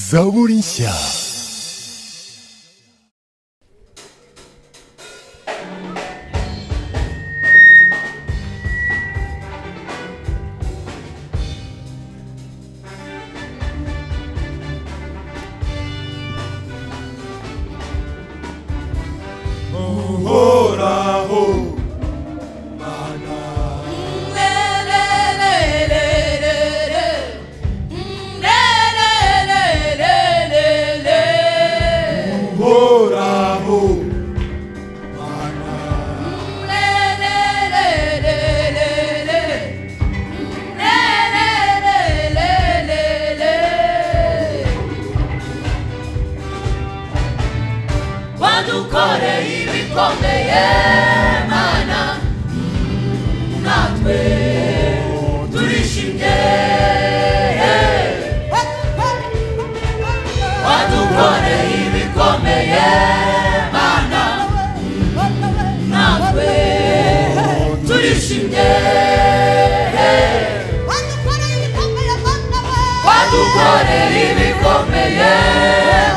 Zawolnisha. wadukoreye ibikomeye mana natwe turishimye wadukoreye ibikomeye mana natwe turishimye wadukoreye ibikomeye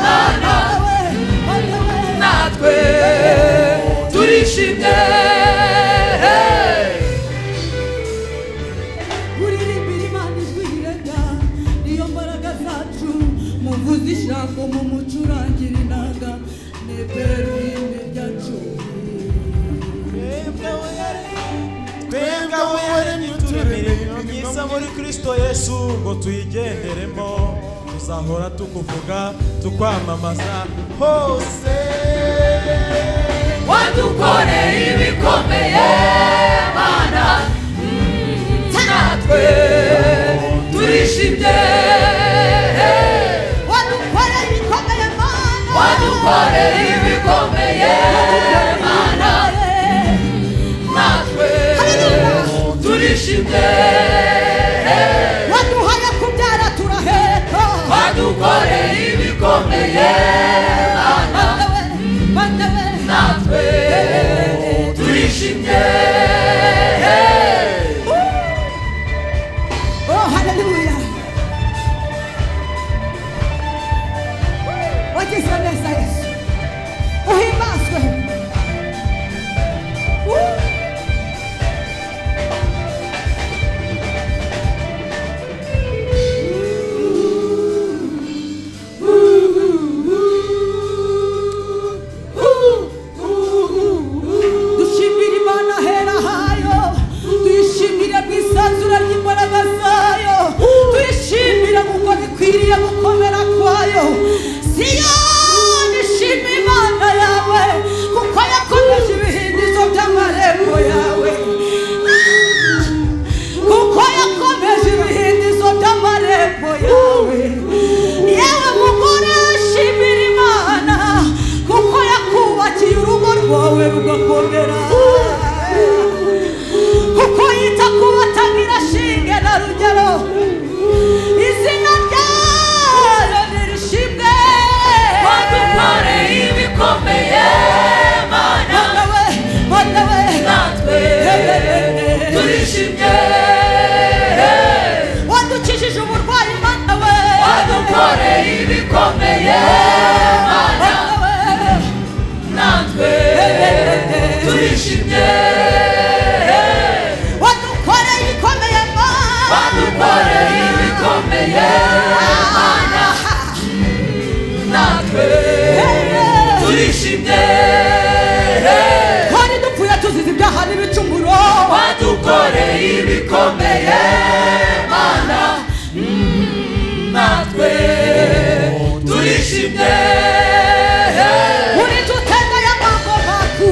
mana natwe turishimye uririmbira imana ijwi rirega niyo mbaraga zacu muvuze ijambo mu mucurangire inanga neberine ryacu twebwe aho yaremye uturemere ibintu byiza muri kirisito yesu ngo tuyigenderemo tuzahora tukuvuga tukwamamaza hose wadukoreye ibikomeye mana natwe turishimye wadukoreye ibikomeye mana wadukoreye ibikomeye mana natwe turishimye waduhaye kubyara turaheka wadukoreye ibikomeye mana natwe turishimye Oh, haleluya wagizwe neza yesu uhimbazwe Uh. dushimire imana ahera hayo tuyishimire mu isanzura ry'imbaraga zayo tuyishimire kuko bikwiriye gukomera kwayo siyoni shima imana yawe kuko yakomeje ibihindizo by'amarembo yawe kuko yakomeje ibihindizo by'amarembo yawe yewe mugore shimira imana kuko yakubakiye urugo rwawe rugakomera kuko yita ku batagira shinge na rugero izina ryayo nirishimwe wadukoreye ibikomeye mana manawe manawe natwe turishimye wadukijije uburwayi manawe wadukoreye ibikomeye mana natwe turishimye wadukoreye ibikomeye manawe wadukoreye ibikomeye mana natwe turishimye kandi dupfuye tuzize ibyaha n'ibicumuro wadukoreye ibikomeye mana natwe turishimye uri tutende y'amagomaku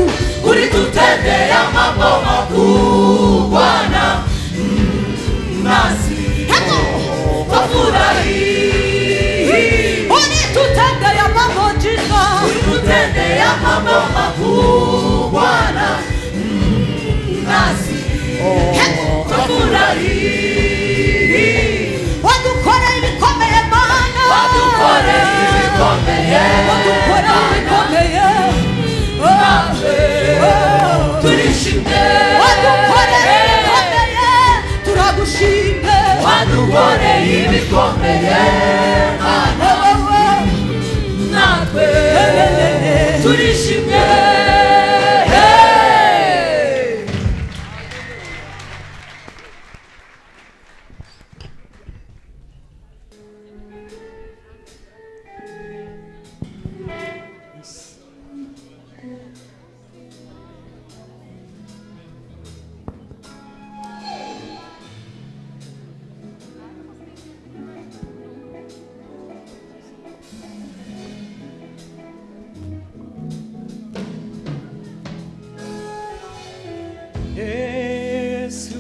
uri tutendeye amaboma kubana nasi twafurahi uri tutende y'amagojiza uri tutendeye amaboma kubana nasi twafurahi wadukoreye ibikomeye mana wadukoreye ibikomeye wadukoreye ibikomeye natwe turishimye wadukoreye ibikomeye turagushimye wadukoreye ibikomeye mana wowe turishimye Hey! yesu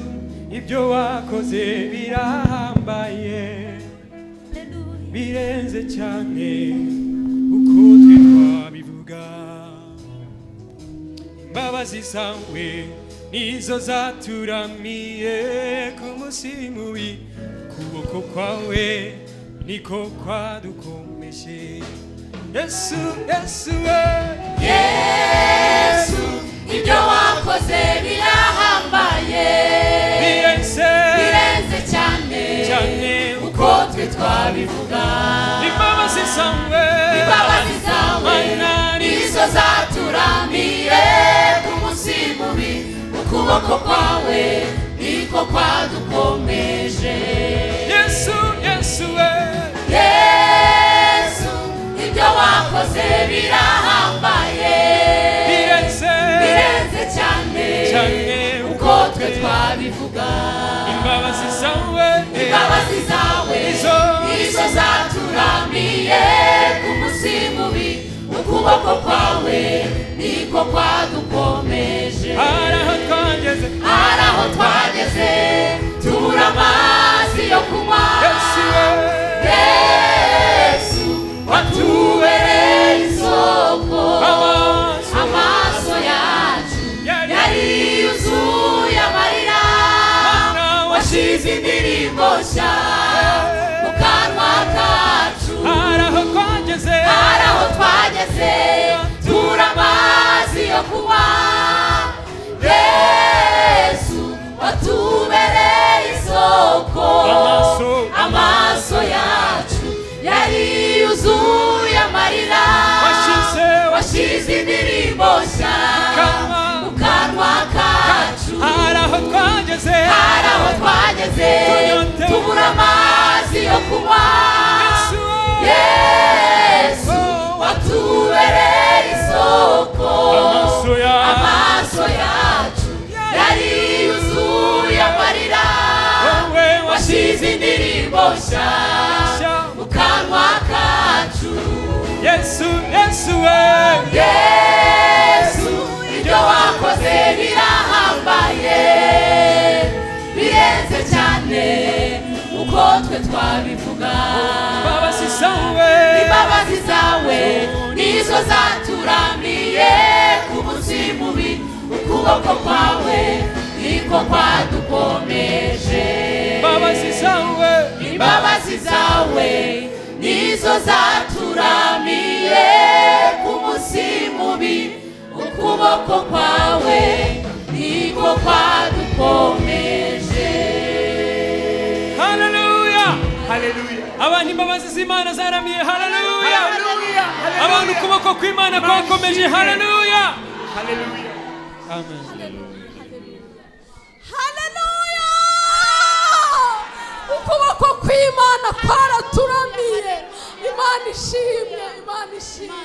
ibyo wakoze birahambaye birenze cyane uko twe twabivuga imbabazi zawe nizo zaturamiye ku munsi mubi kuboko kwawe niko kwadukomeje yesu yesu we yesu ibyo wakoze birahambaye birenze birenze cyane cyane uko twe twabivuga imbabazi zawe imbabazi zawe Mana, nizo zaturamiye ku munsi mubi ukuboko kwawe niko kwadukomeje yesu yesu we yesu ibyo wakoze birahambaye birenze birenze cyane cyane uko twe twabivuga imbabazi zawe imbabazi zawe Nizo. nizo zaturamiye ku munsi mubi ukuboko kwawe niko kwadukomeje hari aho twageze hari aho twageze tubura amazi yo kunywa yesu we yesu watubereye isoko amaso amaso yacu yari yuzuye amarira Mana washyize indirimbo nshya mu kanwa kacu hari aho twageze hari aho twageze tubura amazi yo kunywa yesu watubereye isoko Amaso. amaso yacu yari yuzuye amarira washyize washyize indirimbo nshya Kanwa. mu kanwa kacu hari aho twageze hari aho twageze Tunyotewe. tubura amazi yo kunywa yesu we yesu watubereye isoko amaso yawe amaso yacu yari yuzuye amarira wowe washyize indirimbo nshya washyize mu kanwa kacu yesu yesu we yesu ibyo wakoze birahambaye birenze cyane uko twe twabivuga imbabazi zawe imbabazi zawe nizo zaturamiye ku munsi mubi ukuboko kwawe niko kwadukomeje imbabazi zawe imbabazi zawe nizo zaturamiye ku munsi mubi ukuboko kwawe niko kwadukomeje haleluya haleluya abantu imbabazi z'imana zaramiye haleluya abantu ukuboko kw'imana kwakomeje haleluya amen haleluya ukuboko kw'imana kwaraturamiye imana ishimwe imana ishimwe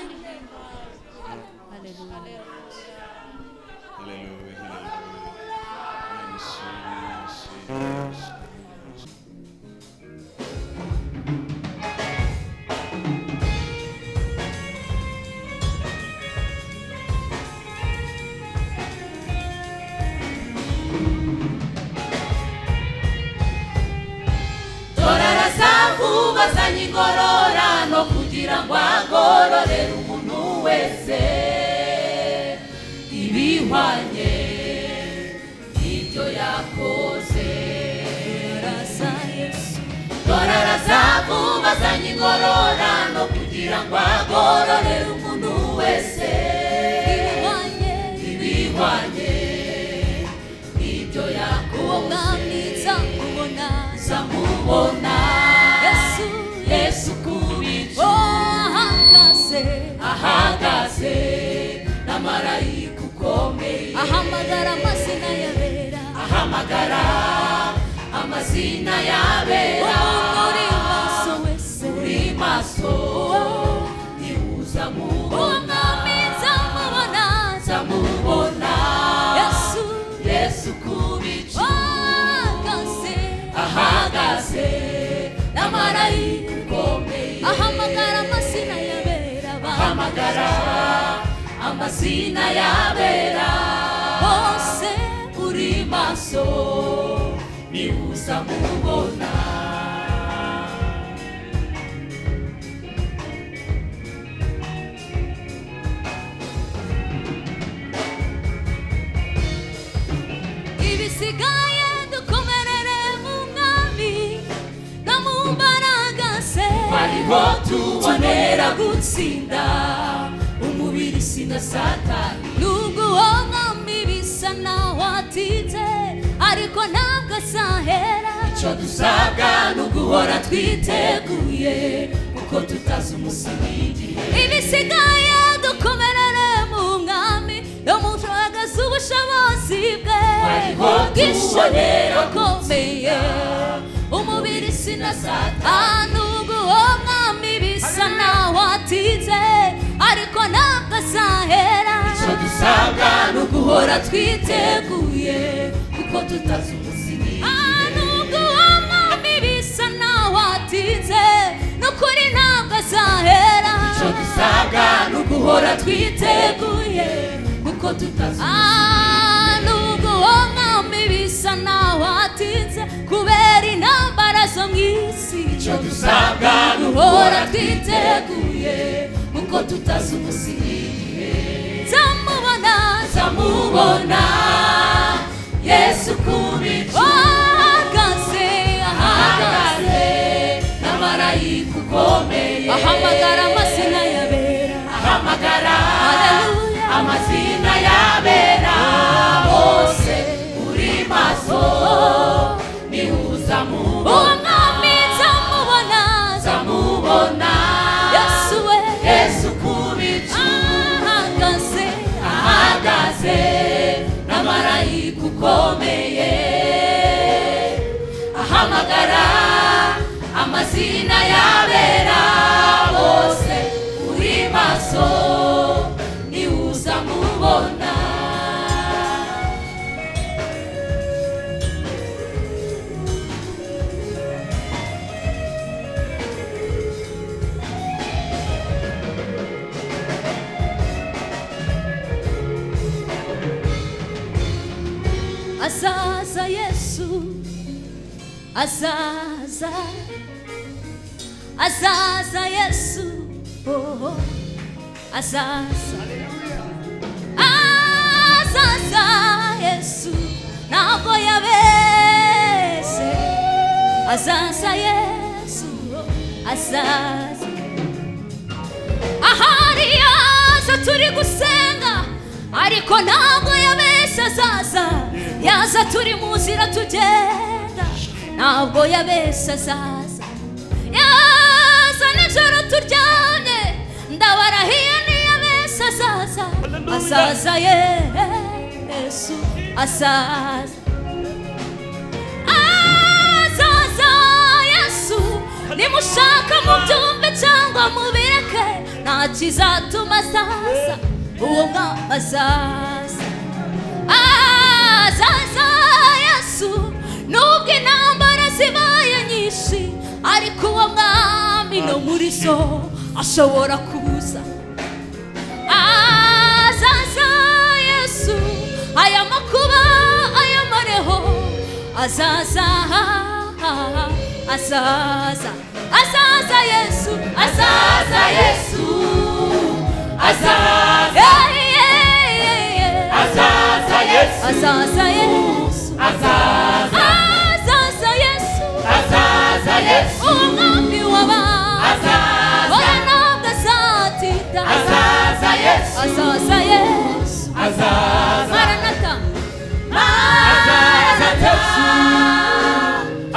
torara zavu bazanye ingororano kugira ngo agororere umuntu wese ibihwanye n'ibyo yakoze rasa yesu torara zavu bazanye ingororano kugira ngo agororere umuntu wese ibihwanye n'ibyo yakoze zamubona yesu kubije ahagaze yayigukomeye ahamagara amazina yabera ahamagara amazina yabera umuntu uri maso wese uri maso niwuza uwo mubona mwami nzamubona zamubona yesu yesu kubicu ahagaze ahagaze n'amarayika ukomeye ahamagara amazina yabera abantu ahamagara amazina yabera bose uri maso niwuza mubona ibisigaye dukomerere mu mwami no mu mbaraga ze ariho tubonera gutsinda umubiri sina satani nubwo uwo mwami bisa naho atite ariko ntabwo azahera icyo dusabwa ni uguhora twiteguye kuko tutazi umusingi y'igihe ibisigaye dukomerere mu mwami no mu mbaraga z'ubushobozi bwe Ariho bw'ishobora tubonera akomeye umubiri sina nubwo uwo mwami bisa naho atite ariko ntabwo azahera icyo dusabwa ni uguhora guhora twiteguye kuko tutazi umusingi nubwo uwo mwami bisa naho atinze n'ukuri ntabwo azahera icyo dusabwa ni uguhora twiteguye kuko tutazi Ah, nubwo uwo mwami bisa naho atinze kubera intambara zo mu isi icyo dusabwa ni uguhora guhora twiteguye twiteguye kuko tutazi umusingi y'igihe nzamubona zamubona yesu kubicu ahagaze ahagaze ahagaze n'amarayika ukomeye ahamagara amazina yabera ahamagara Haleluya. amazina yabera bose uri maso nihuza mu uwo mwami nzamubona zamubona yesu we yesu kubicu ahagaze ahagaze n'amarayika ukomeye ahamagara amazina yabera bose uri maso niwuza mubona azaza yesu azaza azaza yesu oh, oh. azaza azaza yesu ntabwo yabese azaza yesu oh, azaza ahari yaza turi gusenga ariko ntabwo yabeshya azaza yaza turi mu nzira tugenda ntabwo yabeshya azaza yaza nijoro turyamye ndabarahiye ntiyabeshya azaza azaza yesu azaza azaza yesu nimushaka mubyumve cyangwa mubireke nta kizatuma azaza uwo mwami azaza azaza yesu nubwo intambara zibaye nyinshi ariko uwo mwami no muri zo ashobora kuza azaza yesu aya makuba aya mareho azaza azaza azaza yesu azaza azaza yesu azaza Yeah, yeah, yeah, yeah. azaza yesu azaza yesu azaza azaza yesu azaza yesu uwo mwami w'abantu azaza bora ntabwo azatinda azaza yesu azaza yesu azaza maranata azaza yesu Yesu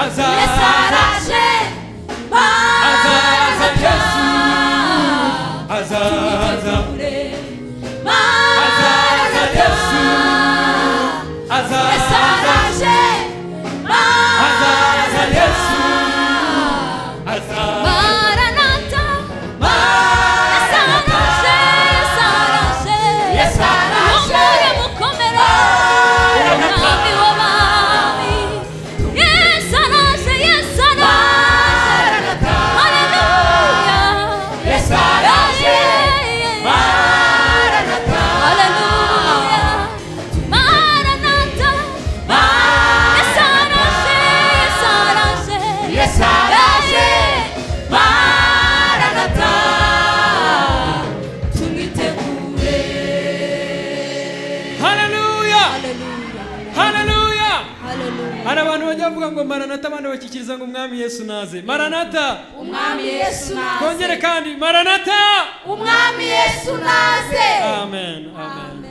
Azaza araje Azaza Yesu maranata Azaza Maranatha. baravuga ngo maranata abandi bakikiriza ngo umwami yesu naze maranata umwami yesu naze twongere kandi maranata umwami yesu naze amen amen